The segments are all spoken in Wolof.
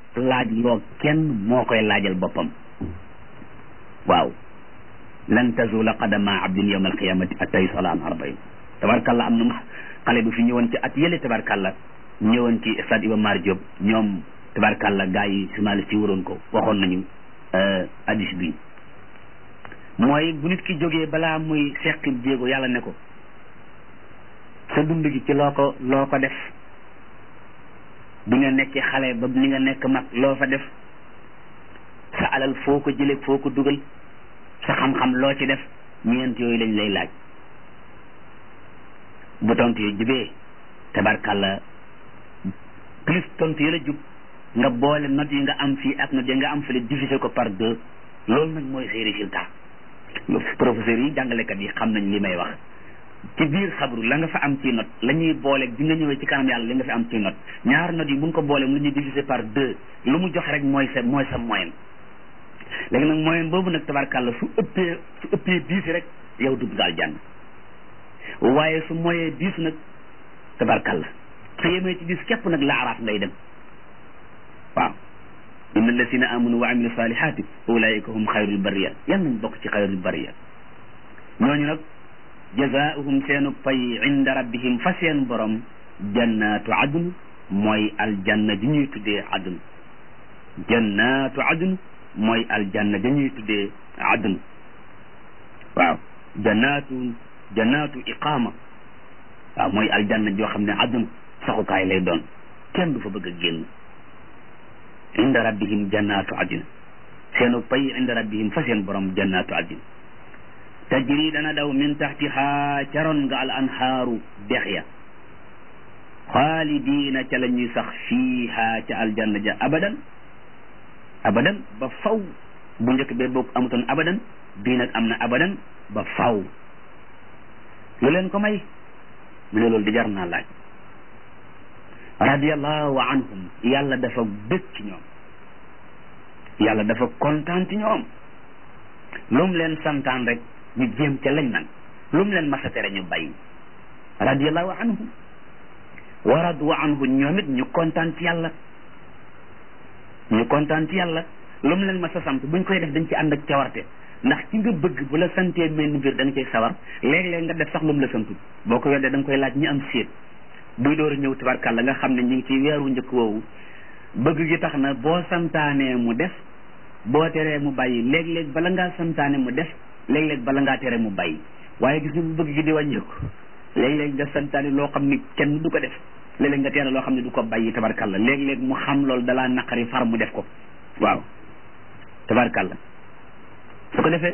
laaj loo kenn moo koy laajal boppam waaw lan tazula qadama abdin yawma alqiyamati atta yusala an arbain tabarkalla am na xale bu fi ñëwoon ci at yële tabarkalla ñëwoon ci stade Iba Mar Diop ñoom tabarkalla gars yi journaliste yi waroon ko waxoon nañu hadis bi mooy bu nit ki jógee balaa muy seqi jéego yàlla ne ko sa dund gi ci loo ko loo ko def bi nga nekkee xale ba ni nga nekk mag loo fa def sa alal foo ko jëlee foo ko dugal sa xam-xam loo ci def ñeent yooyu lañ lay laaj bu tontu yu jubee tabarkalla plus tontu yi la jub nga boole note yi nga am fii ak note yi nga am fële diviser ko par deux loolu nag mooy say résultat professeurs yi jàngalekat yi xam nañ li may wax ci biir xabru la nga fa am ci note la ñuy boole bi nga ñëwee ci kanam yàlla li nga fi am ci note ñaar note yi bu ñu ko boole mu la ñuy diviser par deux lu mu joxe rek mooy sa mooy sa moyenne léegi nag moyenne boobu nag tabarkàlla su ëppee su ëppee dix rek yow dugg daal jàng waaye su moyee dix nag tabarkàlla su yemee ci dix képp nag la araaf ngay dem waaw inna alladina amanu wa amilu salihati ulaika hum xayrul bariya yan nañ bokk ci xayrul bariya ñooñu nag jazaauhum seenu pay inda rabbihim fa seen borom jannatu adn mooy aljanna ji ñuy tuddee adn jannatu adn mooy aljanna ji ñuy tuddee adn waaw jannatu jannatu iqama waaw mooy aljanna joo xam ne adn saxukaay lay doon kenn du fa bëgg a génn inda rabbihim jannatu adn seenu pay inda rabbihim fa seen borom jannatu adn tajri dana daw min taxtiha caroon nga al anhaaru dex ya xaalidiina ca la ñuy sax fiiha ca aljanna ja abadan abadan ba faw bu njëkk bee boog amutoon abadan bii nag am na abadan ba faw lu leen ko may mu ne loolu di jar naa laaj radiallahu anhum yàlla dafa bëgg ci ñoom yàlla dafa kontaan ci ñoom lu mu leen santaan rek ñu jéem ca lañ man lu mu leen masa tere ñu bàyyi radiallahu anhum wa radu anhu ñoom it ñu kontaan ci yàlla ñu kontaan ci yàlla lu mu leen masa sant buñ koy def dañ ci ànd ak cawarte ndax ci nga bëgg bu la santee mel ni mbir da nga cay sawar léeg-léeg nga def sax lu mu la santul boo ko weddee da nga koy laaj ñi am séet buy door a ñëw tabarkàlla nga xam ne ñu ngi ci weeru njëkk woowu bëgg gi tax na boo santaanee mu def boo teree mu bàyyi léeg-léeg bala ngaa santaane mu def léeg-léeg bala ngaa tere mu bàyyi waaye gis nga bu bëgg gi di wàññeeku léeg-léeg nga santaane loo xam ni kenn du ko def léeg-léeg nga tere loo xam ne du ko bàyyi tabarkàlla léeg-léeg mu xam loolu dalaa naqari far mu def ko waaw tabarkàlla su ko defee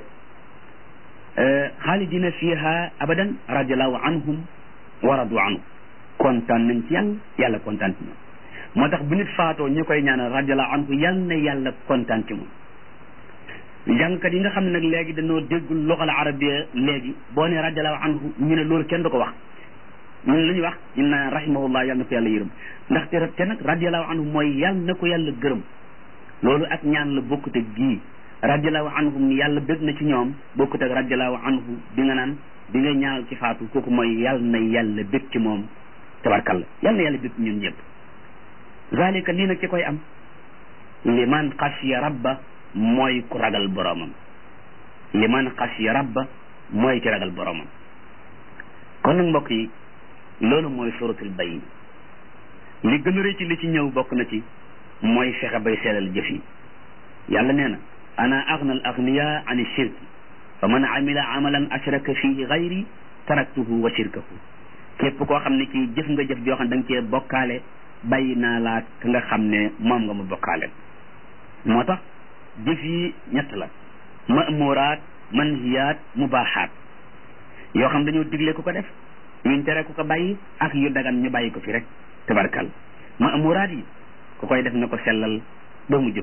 xaalidina fiha abadan radiallahu anhum wa radu anhu kontaan nañ ci yàlla yàlla kontaan ci ñoom moo tax bu nit faatoo ñu koy ñaanal radiallahu anhu yal na yàlla kontaan ci moom jàngkat yi nga xam ne nag léegi dañoo déggul loxal arabia léegi boo ne radiallahu anhu ñu ne loolu kenn du ko wax ñun lu ñuy wax ñu naan rahimahullah yàlla na ko yàlla yërëm ndaxte te nag radiallahu anhu mooy yàlla na ko yàlla gërëm loolu ak ñaan la bokkute gii radiallahu anhum yàlla bëgg na ci ñoom bokkute ak radiallahu anhu bi nga naan bi nga ñaanal ci faatu kooku mooy yàlla na yàlla bëgg ci moom tabarkalla yàlla na yàlla bëgg ñun ñëpp zalika lii nag ci koy am liman xasiya rabba mooy ku ragal boroomam liman xasiya rabba mooy ki ragal boroomam kon nag mbokk yi loolu mooy suratul bayin li gën a rëy ci li ci ñëw bokk na ci mooy fexe bay seelal jëf yi yàlla nee na ana agna al agniya an shirki fa man amila amalan ashraka fihi gayri taraktuhu wa shirkahu képp koo xam ne kii jëf nga jëf joo xam ne da nga cee bokkaale bàyyi naa laa ka nga xam ne moom nga ma bokkaale moo tax jëf yi ñett la ma'muraat manhiyaat mubaahaat yoo xam dañoo digle ku ko def yuñ tere ku ko bàyyi ak yu dagan ñu bàyyi ko fi rek tabarkal ma'muraat yi ku koy def na ko sellal ba mu jëp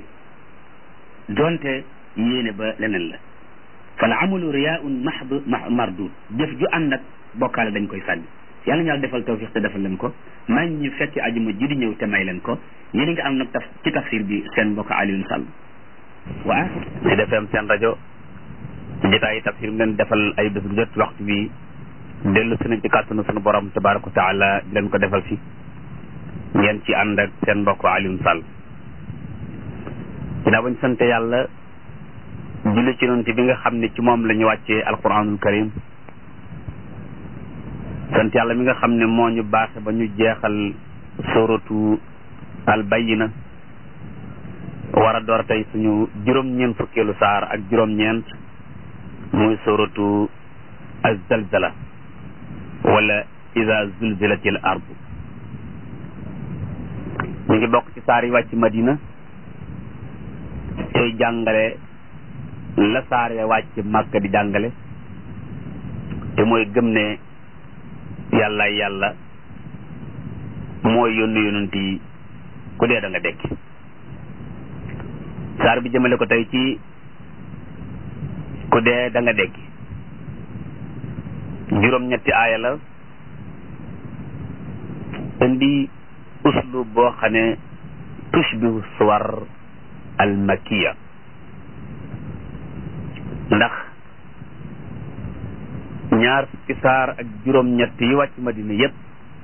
donte yéene ba leneen la fal amalu riyaun mahd mardud jëf ju ànd ak bokkaale dañ koy sànni yàlla ñu yàlla defal tawfiq te defal leen ko may ñu fekk ajuma ji di ñëw te may leen ko yéen a ngi am nag taf ci tafsir bi seen mbokk Alioune Sall waa ci defem seen rajo jotaayi tafsir bi leen defal ay bés bu jot waxtu bi dellu si nañ ci kàttanu sunu borom tabaraka wa taala di leen ko defal si ngeen ci ànd ak seen mbokk Alioune Sall ginnaaw bañ sant yàlla julli ci yonent bi nga xam ne ci moom la ñu wàccee alquranul karim sant yàlla mi nga xam ne moo ñu baaxe ba ñu jeexal suratu al bayina war a door tey suñu juróom-ñeent fukkeelu saar ak juróom-ñeent muy suratu az-zalzala wala iza zulzilatil ardu ñu ngi bokk ci saar yi wàcc madina tey jàngale la saar ya wàcc màkka di jàngale te mooy gëm ne yàlla yàlla mooy yónni yonent yi ku dee da nga dekki saar bi jëmale ko tey ci ku dee da nga dekki juróom-ñetti aaya la indi uslub boo xam ne tushbihu suwar al makiya ndax ñaar fukki saar ak juróom-ñett yi wàcc madina yépp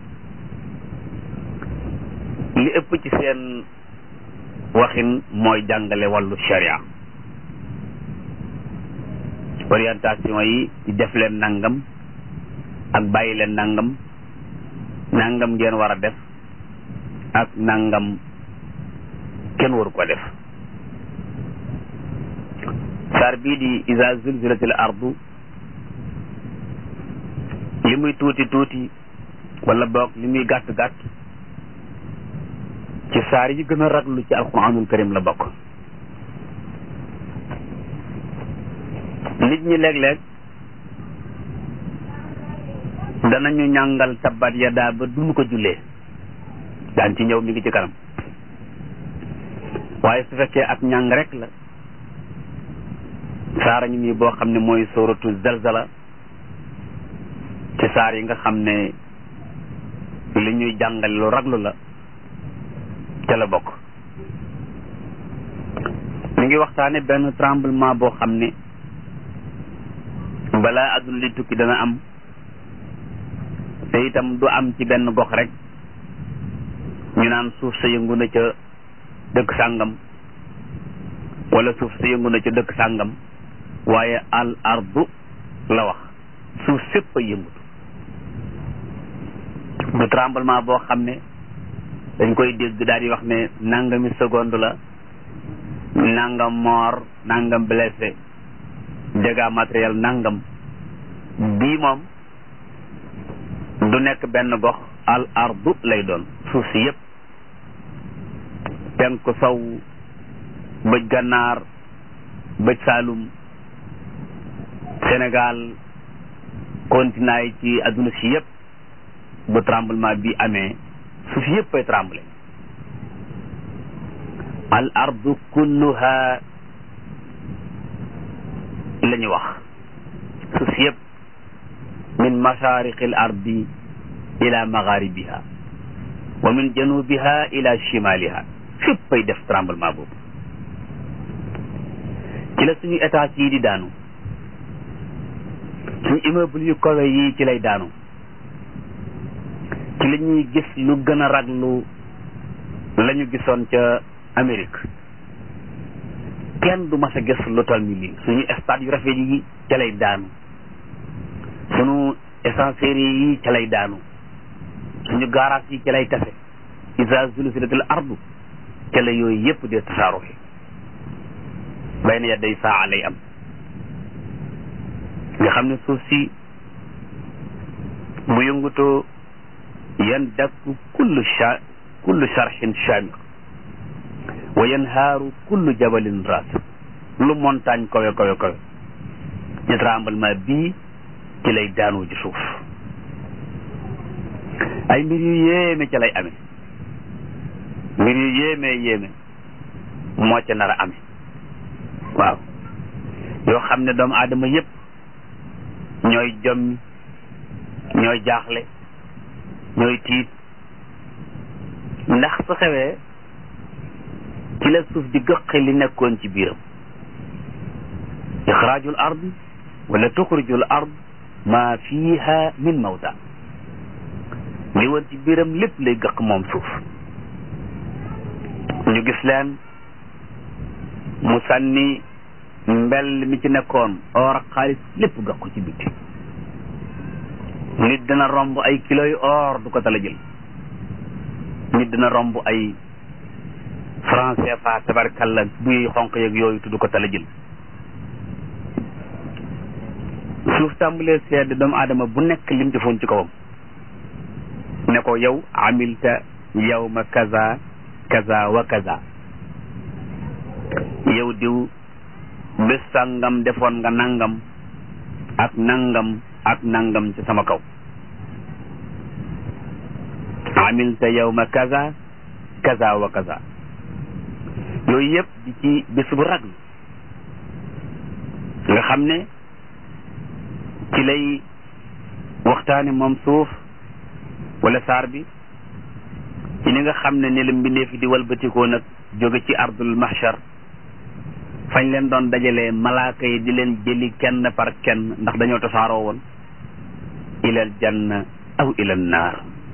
li ëpp ci seen waxin mooy jàngale wàllu sharia orientation yi ci def leen nangam ak bàyyi leen nangam nangam ngeen war a def ak nangam kenn waru ko def saar bii di iza zulzilatil ardu li muy tuuti tuuti wala boog li muy gàtt gàtt ci saar yi gën a raglu ci alquranul karim la bokk nit ñi léeg-léeg danañu ñàngal tabbat yadaa ba duñu ko jullee daan ci ñëw mi ngi ci kanam waaye su fekkee ak ñàng rek la saara ñu nii boo xam ne mooy sóoratu zalzala ci saar yi nga xam ne li ñuy jàngale lu raglu la ca la bokk mi ngi waxtaane benn tremblement boo xam ne balaa àdduna li tukki dana am te itam du am ci benn gox rek ñu naan suuf sa yëngu na ca dëkk sàngam wala suuf sa yëngu na ca dëkk sàngam waaye al ardu la wax suuf sépp a yëngutu du tremblement boo xam ne dañ koy dégg daal di wax ne nangami seconde la nangam mort nangam blessé dégâts matériel nangam bii moom du nekk benn gox al ardu lay doon suuf si yépp penku sow bëj gànnaar bëj saalum Sénégal continent yi ci adduna si yépp bu tremblement bi amee suuf yépp ay tremblé al ardu kulluha la ñu wax suuf yépp min mashariqi al ardi ila magharibiha wa min janubiha ila shimaliha fépp ay def tremblement boobu ci la suñu état yi di daanu suñu immeuble yu kawe yi ci lay daanu ci la ñuy gis lu gën a raglu la ñu gisoon ca Amérique kenn du mas a gis lu toll ni lii suñu stade yu rafet yi ca lay daanu suñu essencerie yi ca lay daanu suñu garage yi ca lay tase isa zulzilatil ardu ca la yooyu yépp de tasaaruxi bay na yadday saa lay am nga xam ne suuf si bu yëngutoo yan dakku kullu sha kullu sharxin shamir wa yanhaaru kullu jabalin ras lu montagne kawe kawe kawe ci tremblement bii ci lay daanoo ci suuf ay mbir yu yéeme ca lay amee mbir yu yéeme yéeme moo ca nar a amee waaw yoo xam ne doomu aadama yépp ñooy jommi ñooy jaaxle ñooy tiit ndax su xewee ci la suuf di gëqi li nekkoon ci biiram ixraajul ard wala tuxrijul ard ma fiha min mawta li woon ci biiram lépp lay gëq moom suuf ñu gis leen mu sànni mbell mi ci nekkoon or ak xaalis lépp gax ko ci bitti nit dina romb ay kilo yu or du ko tala jël nit dina romb ay franc CFA tabarkalla buy xonq yeeg yooyu tudd ko tala jël suuf tàmbalee sedd doomu aadama bu nekk lim defoon ci kawam ne ko yow amilta yawma kaza kaza wa kaza yow diw bés sàngam defoon nga nangam ak nangam ak nangam ci sama kaw amilta yawma kaza kaza wa kaza yooyu yëpp di ci bés bu raglu nga xam ne ci lay waxtaane moom suuf wala saar bi ci ni nga xam ne ni la mbindeef di walbatikoo nag jóge ci ardul mahshar fañ leen doon dajalee malaaka yi di leen jëli kenn par kenn ndax dañoo tasaaroo woon ilal janna aw ilal naar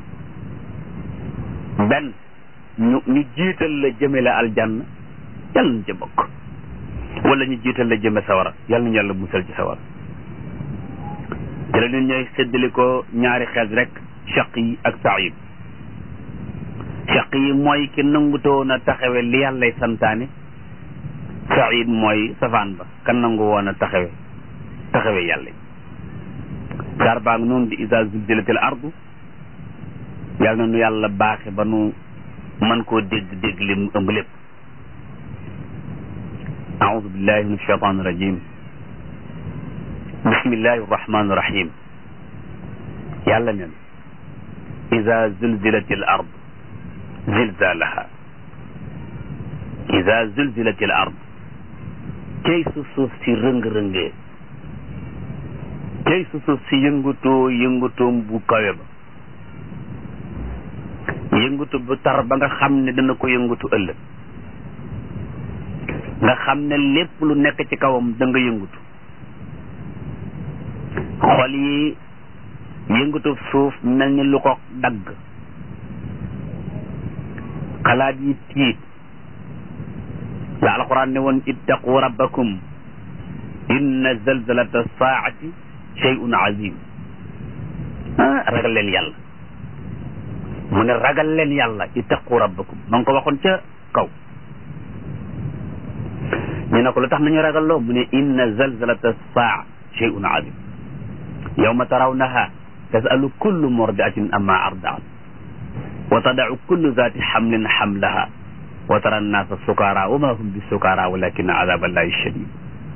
benn ñu ñu jiital la jëme la aljanna yàlla nañ ca bokk wala ñu jiital la jëme sawara yàlla nañu yàlla musal ci sawara te la ñun ñooy séddali ko ñaari xeet rek chaq yi ak saayid chaq yi mooy ki nangutoon a taxawe li yàllay santaane saayid mooy safaan ba kan nangu woon a taxawe taxawe yàlla saar baa ngi noonu di isa zulzilatil ardu yàlla na nu yàlla baaxe ba nu man koo dégg dégg li mu ëmb lépp aoudu billahi min alcheitan irajim bismillahi arrahmani irrahim yàlla nen ida zulzilat al ard zilzalaha ida zulzilat al ard cay su suuf si rëng-rëngee cay su suuf si yëngutoo yëngutoom bu kawe ba yëngutu bu tar ba nga xam ne dana ko yëngutu ëllëg nga xam ne lépp lu nekk ci kawam da nga yëngutu xol yi yëngutu suuf mel ni lu ko dagg xalaat yi tiit la alquran ne woon ittaqu rabbakum inna zalzalata saati shay'un azim ah ragal leen yàlla mu ne ragal leen yàlla ittaqu rabbakum ma ngi ko waxoon ca kaw ñu ne ko lu tax nañu ragal loo mu ne inna zalzalata saa shay'un azim yawma tarawnaha tasalu kullu murdiatin amma ardaat wa tadau kullu zati xamlin xamlaha wa tara annaasa sukara wa ma hum bi sukara walakin azaba allahi shadid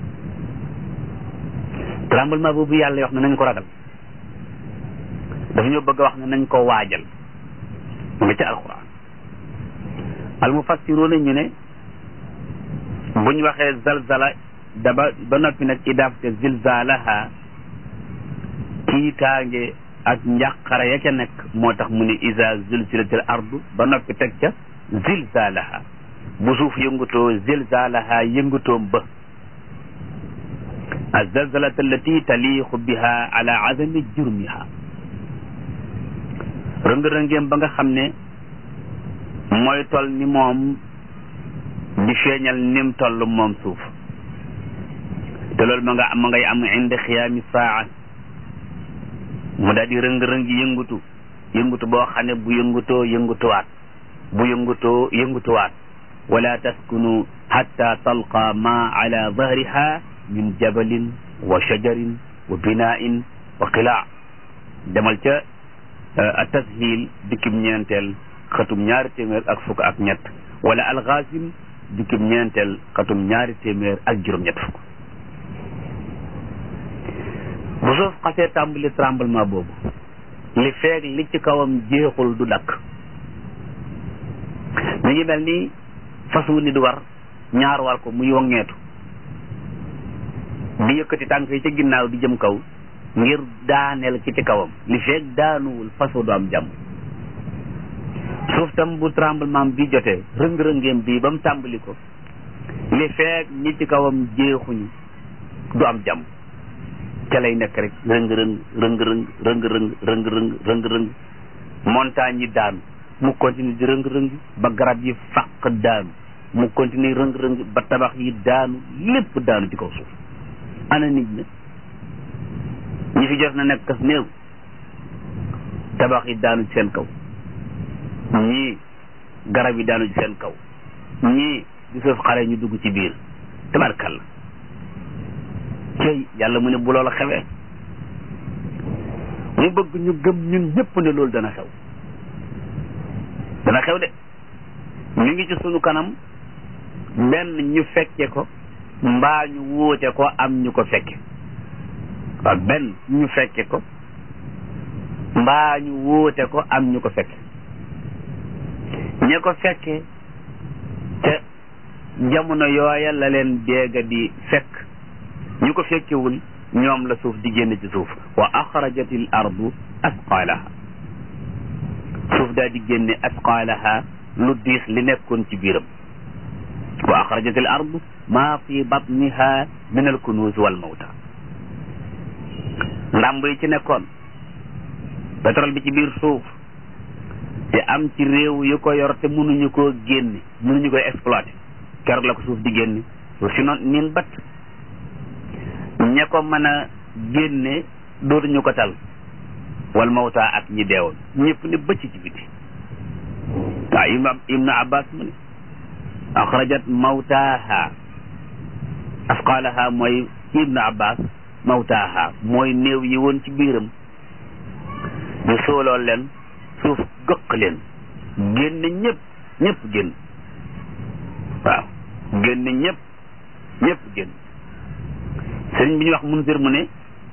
tremblement boobu yàlla wax ne nañ ko ragal dafa ñoo bëgg a wax ne nañ ko waajal mu ngi ci alquran al mufassiruuna ñu ne buñ waxee zalzala daba ba noppi nag idaafte zilzalaha tiitaange ak njàqara ya ca nekk moo tax mu ne isa zulzilatil ardu ba noppi teg ca zilzalaha bu suuf yëngutoo zilzalaha yëngutoom ba azalzalata allati taliixu biha ala azami jurmiha rëng-rëngeem ba nga xam ne mooy tol ni moom di feeñal nim toll moom suuf te loolu ma nga ma ngay am inde xiyaami saa mu daal di rëng-rëngi yëngutu yëngutu boo xam ne bu yëngutoo yëngutuwaat bu yëngutoo yëngutuwaat wala taskunu hatta talqa ma ala dahriha min jabalin wa shajarin wa binain wa qilaa demal ca a tashil dikkib ñeenteel xatum ñaari téeméer ak fukk ak ñett wala alxaasim dikkib ñeenteel xatum ñaari téeméer ak juróom-ñett fukk bu suuf xasee tàmbali tremblement boobu li feeg li ci kawam jeexul du dakk mi ngi mel ni fas wu nit war ñaar war ko muy wongeetu di yëkkati tànk yi ci ginnaaw di jëm kaw ngir daaneel ki ci kawam li feeg daanuwul fas wu du am jàmm suuf tam bu tremblement bi jotee rëng-rëngeem bii ba mu tàmbali ko li feeg ñi ci kawam jeexuñu du am jàmm ca lay nekk rek rëng-rëng rëng-rëng rëng-rëng rëng-rëng rëng-rëng montagne yi daanu mu continue di rëng-rëng ba garab yi fàq daanu mu continuer rëng-rëng ba tabax yi daanu lépp daanu ci kaw suuf ana nit ñi ñi fi jot na nekk kas néew tabax yi daanu ci seen kaw ñii garab yi daanu ci seen kaw ñii di suuf xare ñu dugg ci biir tabarkalla cey yàlla mu ne bu loola xewee mu bëgg ñu gëm ñun ñëpp ne loolu dana xew dana xew de ñu ngi ci sunu kanam benn ñu fekke ko mbaa ñu wuute ko am ñu ko fekke waaw benn ñu fekke ko mbaa ñu wuute ko am ñu ko fekke ña ko fekke te jamono yooya la leen déega di fekk ñu ko fekkewul ñoom la suuf di génn ci suuf wa axrajatil ardu asqaalaha suuf daal di génne asqaalaha lu diis li nekkoon ci biiram wa axrajatil ardu maa fi batniha min al kunuuz wal mawta ndàmb yi ci nekkoon pétrole bi ci biir suuf te am ci réew yu ko yor te mënuñu koo génne mënuñu koy exploité keroog la ko suuf di génne suuf si noon niin bat ña ko mën a génne dootuñu ko tal wal mawta ak ñi deewoon ñëpp ne bëcc ci biti waaw ibnu abbas mu ne axrajat mawtaaha asqaalaha mooy ci ibnu abbas mawtaaha mooy néew yi woon ci biiram ñu sooloo leen suuf gëq leen génn ñëpp ñëpp génn waaw génn ñëpp ñëpp génn sëriñ bi ñuy wax munsir mu ne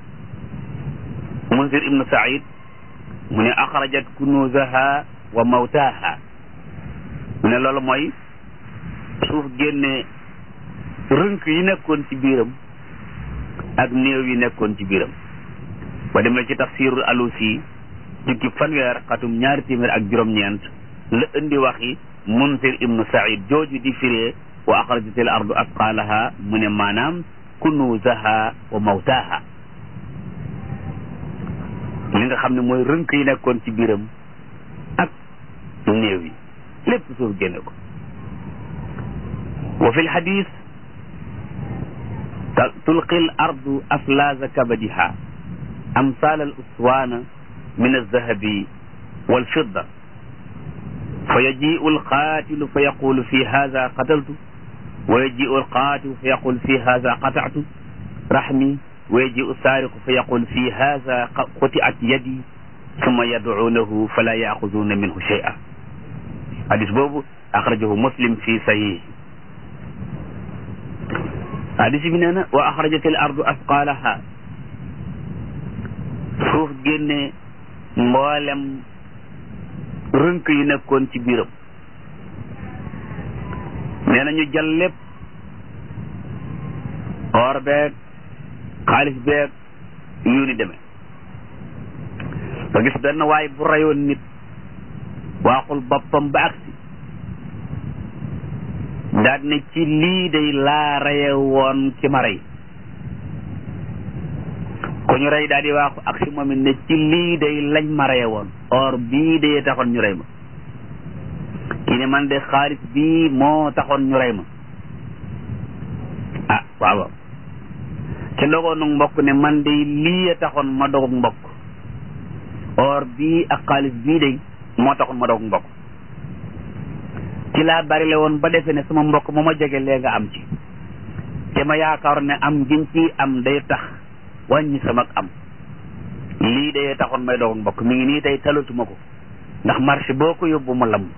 munsir ibnu said mu ne axrajat kunuuzaha wa mawtaaha mu ne loolu mooy suuf génne rënk yi nekkoon ci biiram ak néew yi nekkoon ci biiram ba demee ci tafsirul alusi jukki fanweer xatum ñaari téeméer ak juróom-ñeent la indi waxi munsir ibnu said jooju di firee wa axrajatil ardu asqaalaha mu ne maanaam kunuuzaha wa mawtaaha li nga xam ne mooy rënk yi nekkoon ci biiram ak néew yi lépp suuf génne ko wa fi lxadis tulqi l ardu aflaaza kabadiha amsal al uswaana min alzahabi walfidda fa yajiu alqaatilu fa yaqulu fi hada qataltu wa yajiu alqaatilu fa yaqul fi hada qatactu raxmi wa yajiu saariqu fa yaqul fi hada qutiat yadi summa yadcuunahu fala yaaxuduuna minhu shay'a hadis boobu axrajahu muslim fi sahih hadis bi nee na wa axrajatil ardu asqaalaha suuf génne mboolem rënk yi nekkoon ci biiram nee na ñu jël lépp or beeg xaalis beeg yu ni demee nga gis benn waay bu rayoon nit waaxul boppam ba agsi daal ne ci lii day laa raye woon ki ma rey ku ñu rey daal di waaxu agsi moom it ne ci lii day lañ ma raye woon or bii day taxoon ñu rey ma kii ne man de xaalis bii moo taxoon ñu rey ma ah waaw waaw ci dogoonu mbokk ne man de lii a taxoon ma dogog mbokk or bii ak xaalis bii day moo taxoon ma dogog mbokk ci laa bari le woon ba defee ne sama mbokk ma ma jege lee nga am ci te ma yaakaar ne am giñ ci am day tax wàññi sama am lii day taxoon may dogog mbokk mi ngi nii tey talatuma ko ndax marché boo ko yóbbu mu lamb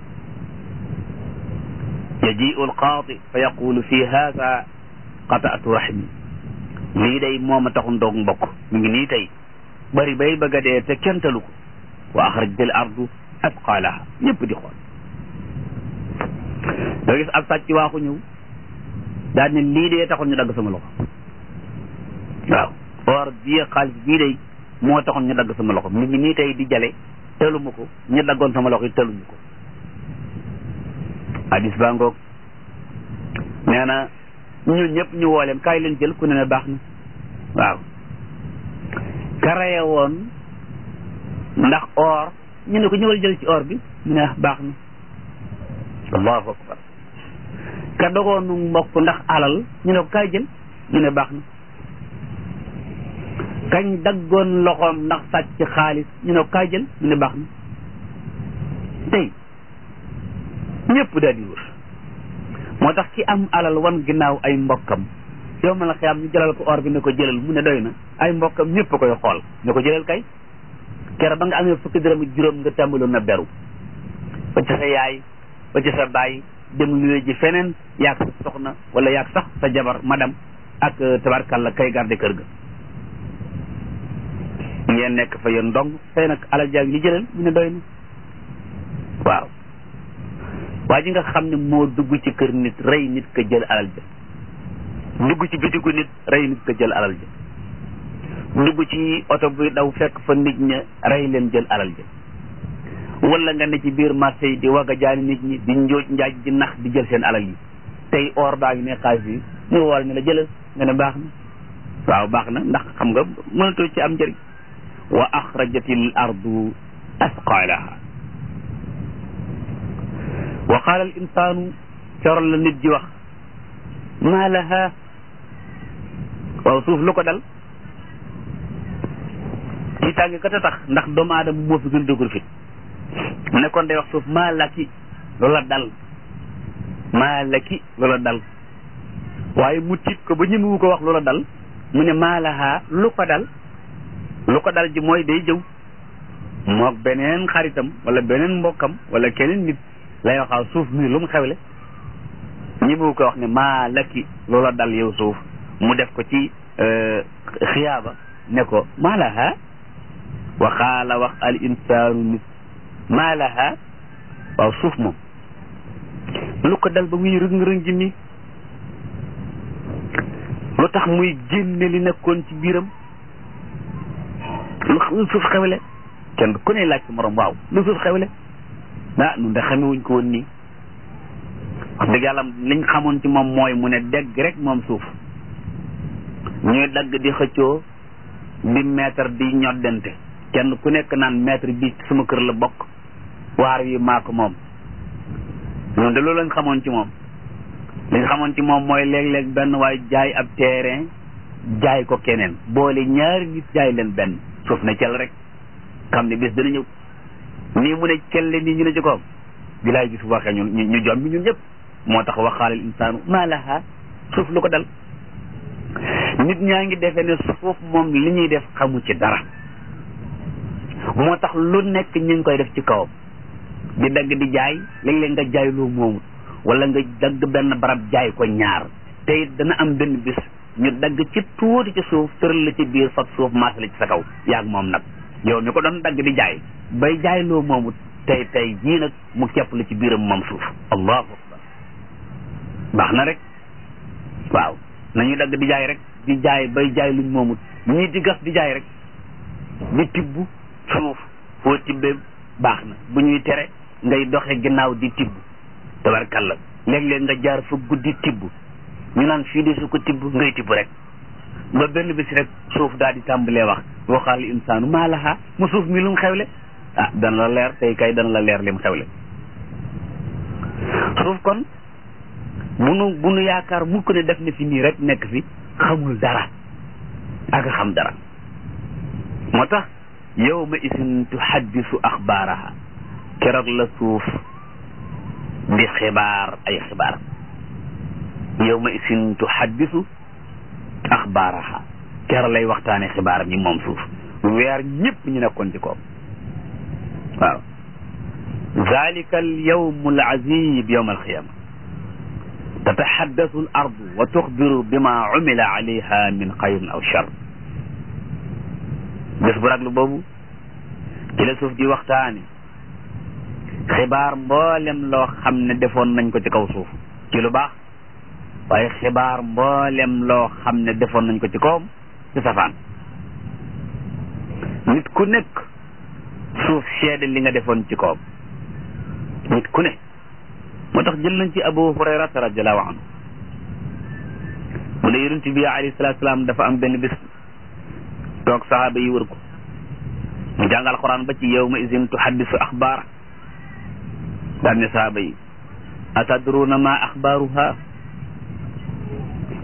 yajiu alqaadi fa yaqulu fi hada qataatu rahmi lii day mooma taxun doog mbokk mi ngi nii tey bari bay bëgg a dee te kenn talu ko wa axrajatil ardu asqaalaha ñëpp di xool doo gis ab sàcc waaxu ñëw daal ne lii dee taxoon ñu dagg sama loxo waaw or bii xaalis bii day moo taxoon ñu dagg sama loxo mi ngi nii tey di jale tëluma ko ñu daggoon sama loxo yi tëluñu ko hadis baa ngoog nee na ñun ñëpp ñu woo leen kaay leen jël ku ne ne baax na waaw karaye woon ndax or ñu ne ko ñëwal jël ci or bi mu ne baax na allahu akbar ka dogoonu mbokk ndax alal ñu ne ko kaay jël ñu ne baax na kañ daggoon loxoom ndax sàcc xaalis ñu ne ko kaay jël ñu ne baax na tey ñëpp daal di wër moo tax ki am alal wan ginnaaw ay mbokkam yow ma la xiyam ñu jëlal ko or bi ne ko jëlal mu ne doy na ay mbokkam ñëpp koy xool ne ko jëlal kay kere ba nga amee fukki dërëm ak juróom nga tàmbaloon na beru ba ci sa yaay ba ci sa baay dem luwe ji feneen yaag sa soxna wala yaag sax sa jabar madame ak tabarkalla kay garde kër ga ngeen nekk fa yéen ndong tey nag alal jaag li jëlal mu ne doy na waaw waa ji nga xam ne moo dugg ci kër nit rey nit ka jël alal ja dugg ci bitigu nit rey nit ka jël alal ja dugg ci oto bi daw fekk fa nit ña rey leen jël alal ja wala nga ne ci biir marché yi di wagga jaani nit ñi di njooj njaaj di nax di jël seen alal yi tey or baa ngi ne xaalis yi ñu wol ne la jëlal nga ne baax na waaw baax na ndax xam nga mënatoo ci am njëriñ wa axrajatil ardu asqalaha wa qaala al insaanu coral la nit ji wax maa laha waaw suuf lu ko dal ci tàngi kat a tax ndax doomu aadama moo fi gën dëgër fit mu ne kon day wax suuf maa laki loola dal maa laki loola dal waaye mu tiit ko ba ñemewu ko wax loola dal mu ne maa laha lu ko dal lu ko dal ji mooy day jëw moog beneen xaritam wala beneen mbokkam wala keneen nit lay waxaaw suuf mi lu mu xewle ñemewu ko wax ne maa laki loola dal yow suuf mu def ko ci xiyaaba ne ko maa laha wa xaala wax al insaanu nit maa laha waaw suuf moom lu ko dal ba muy rëng-rëng ji nii lu tax muy génne li nekkoon ci biiram lu suuf xewle kenn ku ne laaj ci morom waaw lu suuf xewle ah nun de xamewuñ ko woon nii wax dëgg yàlla liñ xamoon ci moom mooy mu ne dégg rek moom suuf ñuy dagg di xëccoo di mètre di ñoddante kenn ku nekk naan mètre bi sama kër la bokk waar wi maa ko moom ñun de loolu lañ xamoon ci moom liñ xamoon ci moom mooy léeg-léeg benn waaye jaay ab terrain jaay ko keneen boole ñaari nit jaay leen benn suuf ne cel rek xam ne bés dana ñëw nii mu ne celle nii ñu ne ci koom bilaay gis waxee ñun ñu jom bi ñun ñëpp moo tax waxaalal insaanu maa laha suuf lu ko dal nit ñaa ngi defee ne suuf moom li ñuy def xamu ci dara moo tax lu nekk ñu ngi koy def ci kawam di dagg di jaay léeg-léeg nga jaay loo moomut wala nga dagg benn barab jaay ko ñaar te it dana am benn bis ñu dagg ci tuuti ci suuf tëral la ci biir fab suuf maas la ci sa kaw yaag moom nag yow mi ko doon dagg di jaay bay jaay loo moomut tey tey jii nag mu kepp la ci biiram moom suuf allahu akbar baax na rek waaw nañu dagg di jaay rek di jaay bay jaay luñ moomut ñii di gas di jaay rek di tibb suuf foo tibbee baax na bu ñuy tere ngay doxe ginnaaw di tibb tabarkalla léeg-léeg nga jaar fa guddi tibb ñu naan fii de su ko tibb ngay tibb rek ba benn bis rek suuf daal di tàmbalee wax waxaal insaanu maa laha mu suuf mi lu mu xewle ah dana la leer tey kay dana la leer li mu xewle suuf kon bu nu bu nu yaakaar mukk ne def na fi nii rek nekk fi xamul dara ak xam dara moo tax yawma isin tuhaddisu axbaaraha keroog la suuf di xibaar ay xibaar yawma isin tuhaddisu axbaaraha keroog lay waxtaane xibaar ñi moom suuf weer ñëpp ñu nekkoon ci koom waaw zalika al yawmu al azib yawma alqiyama tataxaddasu al ardu wa tuxbiru bima umila alayha min xayrin aw char bés bu raglu boobu ci la suuf di waxtaane xibaar mboolem loo xam ne defoon nañ ko ci kaw suuf ci lu baax waaye xibaar mboolem loo xam ne defoon nañ ko ci kawam ci safaan nit ku nekk suuf seede li nga defoon ci kawam nit ku ne moo tax jël nañ ci abu hurayrata radiallahu anhu mu ne yonent bi alayhi salatu salaam dafa am benn bis toog sahaaba yi wër ko mu jàngal quran ba ci yawma izin tuhaddisu axbaara daan ne sahaaba yi atadruna ma axbaaruha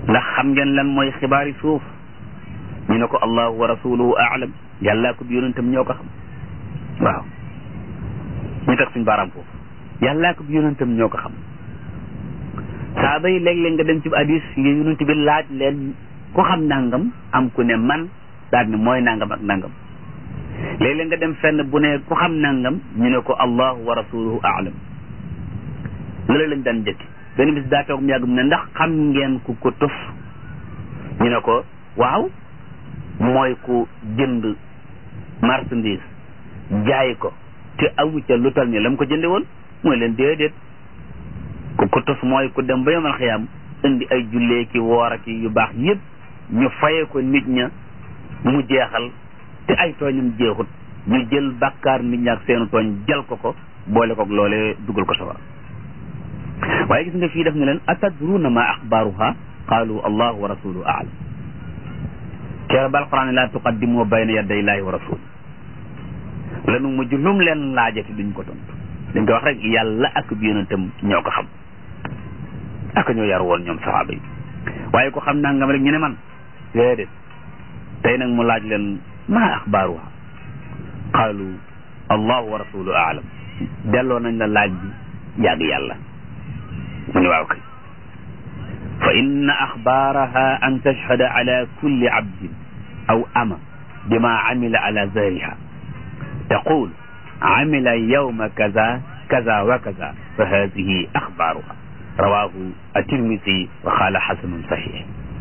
ndax xam ngeen lan mooy xibaari suuf ñu ne ko allahu wa rasuluhu aalam yàllaa ko bi yonentam ñoo ko xam waaw ñu teg suñ baaraam foofu yàllaa ko bi yonentam ñoo ko xam saaba yi léeg-léeg nga dem ci hadis yi yonent bi laaj leen ku xam nangam am ku ne man daal ne mooy nangam ak nangam léeg-léeg nga dem fenn bu ne ku xam nangam ñu ne ko allahu wa rasuluhu aalam loolu lañ daan njëkki benn bis daa toog mu yàgg mu ne ndax xam ngeen ku ko tuf ñu ne ko waaw mooy ku jënd marchandise jaay ko te amu ca lu tal ni la mu ko jënde woon mooy leen déedéet ku ko tus mooy ku dem ba yomal xiyaam indi ay jullee ki woor ak yu baax yëpp ñu faye ko nit ña mu jeexal te ay tooñam jeexut ñu jël bàkkaar nit ña ak seenu tooñ jal ko ko boole koog loolee dugal ko sawar waaye gis nga fii def ne leen atadruna ma axbaaruha qaalu allahu wa rasuluhu aalam keroog ba alquran la tuqaddimu bayna yaday illahi wa rasul lanu mujj lum leen laajati duñ ko tontu dañ ko wax rek yàlla ak bi yonentam ñoo ko xam ak ñoo yar woon ñoom saxaaba yi waaye ko xam nangam rek ñu ne man déedéet tey nag mu laaj leen ma axbaaruha qaalu allahu wa rasuluhu aalam delloo nañ la laaj bi yàgg yàlla mu ne waaw kay fa inna axbaaraha an tashhada ala kulli abdin aw ama bima amila ala zahriha taqul amila yawma kaza kaza wa kaza fa hadihi axbaaruha rawahu atirmisi wa qaala xasanun saxiix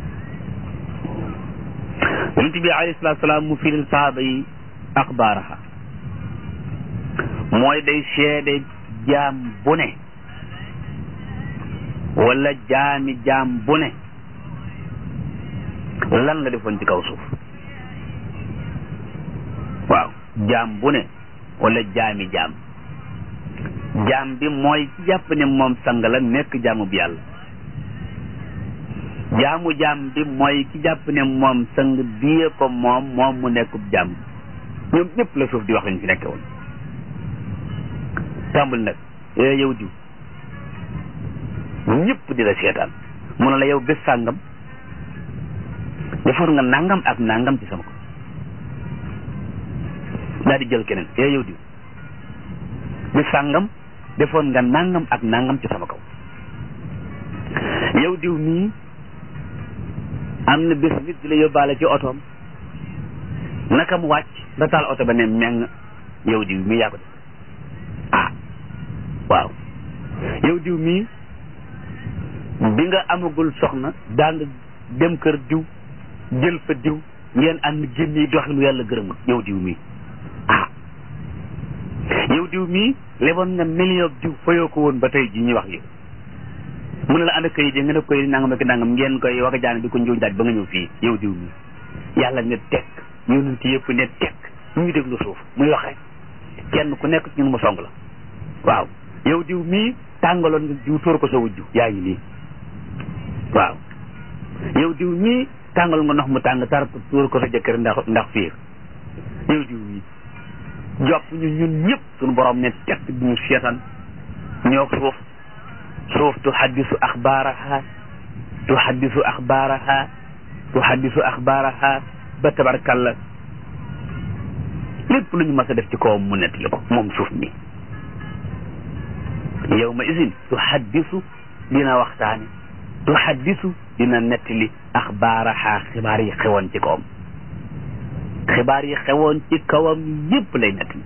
yonent bi alayhi salaatu salaam mu firil sahaaba yi axbaaraha mooy day seede jaam bu ne wala jaami jaam bu ne lan la defoon ci kaw suuf waaw jaam bu ne wala jaami jaam jaam bi mooy ci jàpp ne moom sang la nekk jaamu bi yàlla jaamu jaam bi mooy ci jàpp ne moom sang biye ko moom moom mu nekkub jaam ñoom ñëpp la suuf di wax lañ fi nekke woon tàmbul nag ee yow diw ñëpp di la seetaan mu ne la yow bés sàngam defoon nga nangam ak nangam ci sama ko daal di jël keneen ee yow diw bés sàngam defoon nga nangam ak nangam ci sama kaw yow diw mii am na bés nit di la yóbbaale ci otoom naka mu wàcc nga taal oto ba ne meng yow diw mii yaa ko def ah waaw yow diw mii bi nga amagul soxna daa nga dem kër diw jël fa diw ngeen ànd génni doxinu yàlla gërëmul yow diw mii ah yow diw mii leboon nga million diw fayoo ko woon ba tey ji ñuy wax yow mu ne la ànd kayit yi nga ne koy nangam ak nangam ngeen koy wax a jaane di ko njuuñ daaj ba nga ñëw fii yow diw mii yàlla ne tekk yonent yëpp ne tekk ñu ngi déglu suuf muy wax rek kenn ku nekk ñun mu song la waaw yow diw mii tàngaloon nga diw tóor ko sa wujju yaa ngi nii waaw yow diw mii tàngal nga ndox mu tàng tar tóor ko sa jëkkër ndax ndax fiir yow diw mii jopp ñu ñun ñëpp suñu borom ne tekk di ñu seetaan ñoo suuf suuf tu xaddisu axbaaraha tu xaddisu axbaaraha tu xaddisu axbaaraha ba tabarkalla lépp lu ñu mas a def ci kawam mu nettali ko moom suuf mi yow ma isin tu xaddisu dina waxtaane tu xaddisu dina nettali axbaaraha xibaar yi xewoon ci kawam xibaar yi xewoon ci kawam yépp lay nettali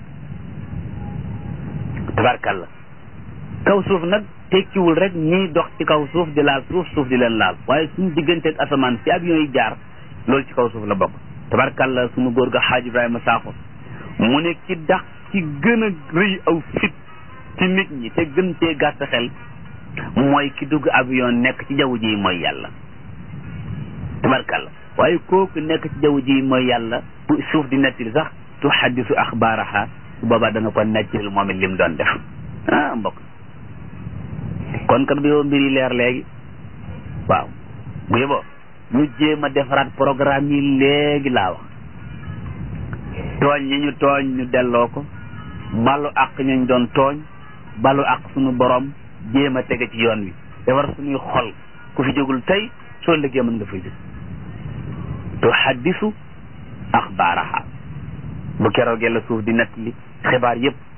tabarkalla kaw suuf nag tekkiwul rek ñiy dox ci kaw suuf di laal suuf suuf di leen laal waaye suñu digganteeg asamaan fi avion yi jaar loolu ci kaw suuf la bokk tabarkalla suñu góor ga xaaj Ibrahima Sakho mu ne ki dax ci gën a rëy aw fit ci nit ñi te gën cee gàtt xel mooy ki dugg avion nekk ci jaww ji mooy yàlla tabarkalla waaye kooku nekk ci jaww ji mooy yàlla bu suuf di nettali sax tu xaddisu axbaaraha su boobaa dana ko nettali moom it lim doon def ah mbokk kon kat bu yow mbir yi leer léegi waaw bu yeboo ñu jéem a defaraat programme yi léegi laa wax tooñ ñi ñu tooñ ñu delloo ko balu ak ñu doon tooñ balu ak suñu borom jéem a tege ci yoon wi defar suñuy xol ku fi jógul tey soo liggéey mën nga fay jóg tuhaddisu axbaaraha bu keroogee la suuf di nettali xibaar yëpp